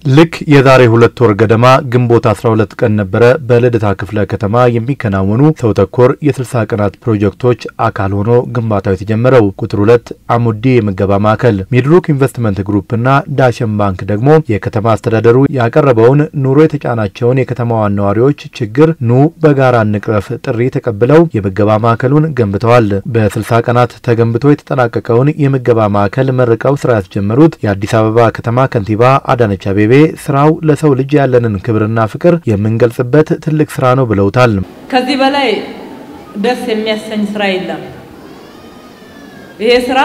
ልክ የዛሬ ሁለት ወር ገደማ ግንቦት 12 ቀን ነበረ በልደታ ክፍለ ከተማ የሚከናወኑ ሰው ተኮር የ60 ቀናት ፕሮጀክቶች አካል ሆኖ ግንባታው የተጀመረው። ቁጥር ሁለት አሙዲ የምገባ ማዕከል ሚድሮክ ኢንቨስትመንት ግሩፕና ዳሸን ባንክ ደግሞ የከተማ አስተዳደሩ ያቀረበውን ኑሮ የተጫናቸውን የከተማዋን ነዋሪዎች ችግር ኑ በጋራ እንቅረፍ ጥሪ ተቀብለው የምገባ ማዕከሉን ገንብተዋል። በ60 ቀናት ተገንብቶ የተጠናቀቀውን የምገባ ማዕከል መርቀው ስራ ያስጀመሩት የአዲስ አበባ ከተማ ከንቲባ አዳነች አቤቤ ስራው ለሰው ልጅ ያለንን ክብርና ፍቅር የምንገልጽበት ትልቅ ስራ ነው ብለውታል። ከዚህ በላይ ደስ የሚያሰኝ ስራ የለም። ይሄ ስራ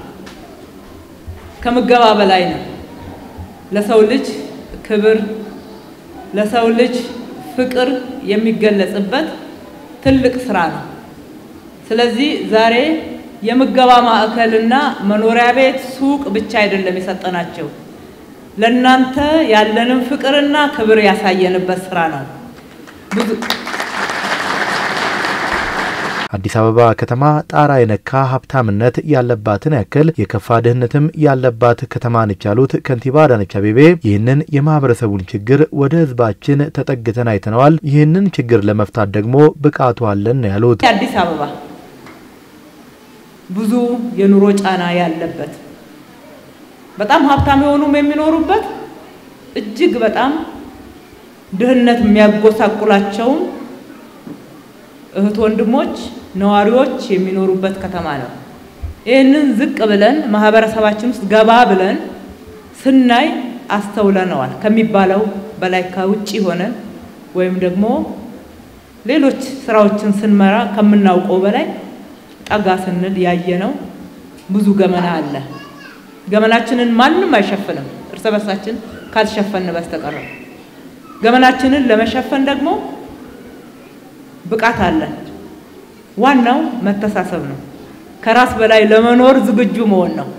ከምገባ በላይ ነው። ለሰው ልጅ ክብር፣ ለሰው ልጅ ፍቅር የሚገለጽበት ትልቅ ስራ ነው። ስለዚህ ዛሬ የምገባ ማዕከልና መኖሪያ ቤት፣ ሱቅ ብቻ አይደለም የሰጠናቸው ለናንተ ያለንን ፍቅርና ክብር ያሳየንበት ስራ ነው። አዲስ አበባ ከተማ ጣራ የነካ ሀብታምነት ያለባትን ያክል የከፋ ድህነትም ያለባት ከተማ ነች ያሉት ከንቲባ አዳነች አቤቤ ይህንን የማህበረሰቡን ችግር ወደ ሕዝባችን ተጠግተን አይተነዋል። ይህንን ችግር ለመፍታት ደግሞ ብቃቱ አለን ነው ያሉት። አዲስ አበባ ብዙ የኑሮ ጫና ያለበት በጣም ሀብታም የሆኑም የሚኖሩበት እጅግ በጣም ድህነት የሚያጎሳቁላቸውም እህት ወንድሞች ነዋሪዎች የሚኖሩበት ከተማ ነው። ይህንን ዝቅ ብለን ማህበረሰባችን ውስጥ ገባ ብለን ስናይ አስተውለነዋል። ከሚባለው በላይ ከውጭ ሆነን ወይም ደግሞ ሌሎች ስራዎችን ስንመራ ከምናውቀው በላይ ጠጋ ስንል ያየነው ብዙ ገመና አለ። ገመናችንን ማንም አይሸፍንም፣ እርስ በርሳችን ካልሸፈን በስተቀር። ገመናችንን ለመሸፈን ደግሞ ብቃት አለን። ዋናው መተሳሰብ ነው። ከራስ በላይ ለመኖር ዝግጁ መሆን ነው።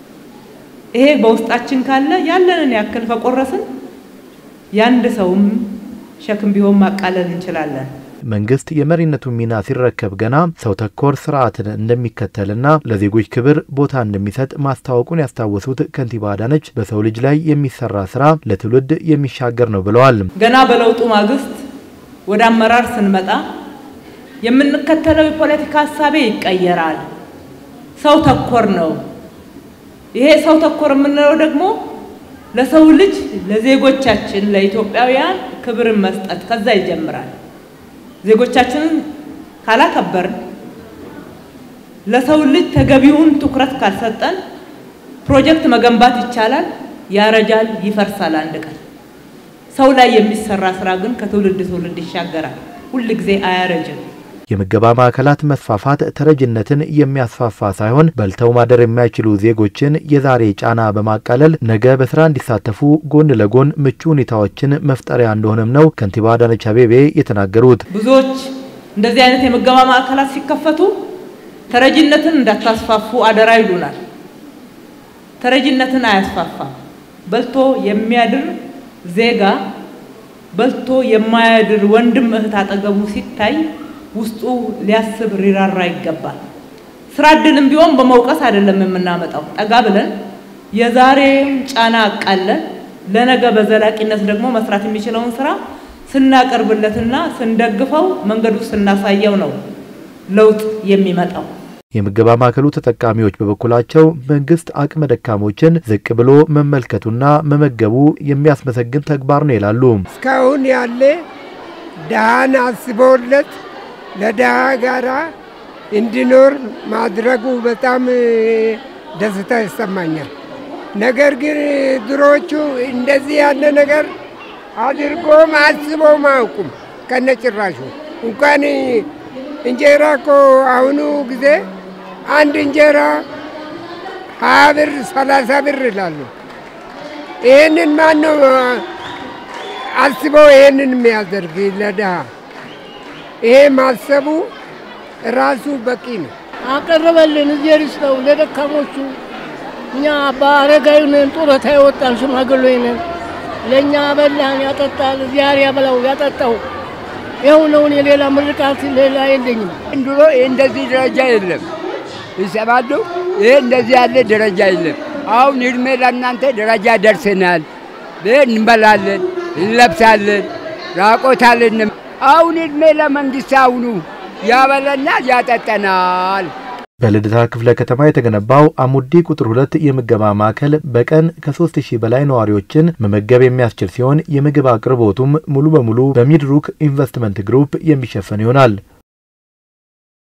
ይሄ በውስጣችን ካለ ያለንን ያክል ከቆረስን የአንድ ሰውም ሸክም ቢሆን ማቃለል እንችላለን። መንግስት የመሪነቱን ሚና ሲረከብ ገና ሰው ተኮር ስርዓትን እንደሚከተልና ለዜጎች ክብር ቦታ እንደሚሰጥ ማስታወቁን ያስታወሱት ከንቲባ አዳነች በሰው ልጅ ላይ የሚሰራ ስራ ለትውልድ የሚሻገር ነው ብለዋል። ገና በለውጡ ማግስት ወደ አመራር ስንመጣ የምንከተለው የፖለቲካ ሀሳቤ ይቀየራል። ሰው ተኮር ነው። ይሄ ሰው ተኮር የምንለው ደግሞ ለሰው ልጅ ለዜጎቻችን፣ ለኢትዮጵያውያን ክብርን መስጠት ከዛ ይጀምራል። ዜጎቻችንን ካላከበርን ለሰው ልጅ ተገቢውን ትኩረት ካልሰጠን ፕሮጀክት መገንባት ይቻላል፣ ያረጃል፣ ይፈርሳል አንድ ቀን። ሰው ላይ የሚሰራ ስራ ግን ከትውልድ ትውልድ ይሻገራል፣ ሁል ጊዜ አያረጅም። የምገባ ማዕከላት መስፋፋት ተረጅነትን የሚያስፋፋ ሳይሆን በልተው ማደር የማይችሉ ዜጎችን የዛሬ ጫና በማቃለል ነገ በስራ እንዲሳተፉ ጎን ለጎን ምቹ ሁኔታዎችን መፍጠሪያ እንደሆነም ነው ከንቲባ አዳነች አቤቤ የተናገሩት። ብዙዎች እንደዚህ አይነት የምገባ ማዕከላት ሲከፈቱ ተረጅነትን እንዳታስፋፉ አደራ ይሉናል። ተረጅነትን አያስፋፋም። በልቶ የሚያድር ዜጋ በልቶ የማያድር ወንድም እህት አጠገቡ ሲታይ ውስጡ ሊያስብ ሊራራ ይገባል። ስራ እድልም ቢሆን በመውቀስ አይደለም የምናመጣው። ጠጋ ብለን የዛሬም ጫና አቃለን ለነገ በዘላቂነት ደግሞ መስራት የሚችለውን ስራ ስናቀርብለትና ስንደግፈው መንገዱ ስናሳየው ነው ለውጥ የሚመጣው። የምገባ ማዕከሉ ተጠቃሚዎች በበኩላቸው መንግስት አቅመ ደካሞችን ዝቅ ብሎ መመልከቱና መመገቡ የሚያስመሰግን ተግባር ነው ይላሉ። እስካሁን ያለ ድሃን አስቦለት ለድሃ ጋራ እንዲኖር ማድረጉ በጣም ደስታ ይሰማኛል። ነገር ግን ድሮቹ እንደዚህ ያለ ነገር አድርጎም አስቦም አያውቁም። ከነጭራሹ እንኳን እንጀራ እኮ አሁኑ ጊዜ አንድ እንጀራ ሀያ ብር ሰላሳ ብር ይላሉ። ይህንን ማን ነው አስበው ይህንን የሚያደርግ ለድሃ? ይሄ ማሰቡ ራሱ በቂ ነው። አቀረበልን እግዜር ይስጠው ለደካሞቹ። እኛ በአረጋዊ ነን፣ ጡረታ የወጣን ሽማግሌ ነን። ለእኛ በላን ያጠጣል፣ እግዚአብሔር ያበላው ያጠጣው። ይኸው ነው። የሌላ ምርቃት ሌላ የለኝም። ድሮ እንደዚህ ደረጃ የለም። ይሰማሉ። ይሄ እንደዚህ ያለ ደረጃ የለም። አሁን እድሜ ለእናንተ ደረጃ ደርሰናል። እንበላለን፣ እንለብሳለን፣ ራቆታለን። አሁን እድሜ ለመንግስት አሁኑ ያበለናል፣ ያጠጠናል። በልደታ ክፍለ ከተማ የተገነባው አሙዲ ቁጥር ሁለት የምገባ ማዕከል በቀን ከሶስት ሺህ በላይ ነዋሪዎችን መመገብ የሚያስችል ሲሆን የምግብ አቅርቦቱም ሙሉ በሙሉ በሚድሩክ ኢንቨስትመንት ግሩፕ የሚሸፈን ይሆናል።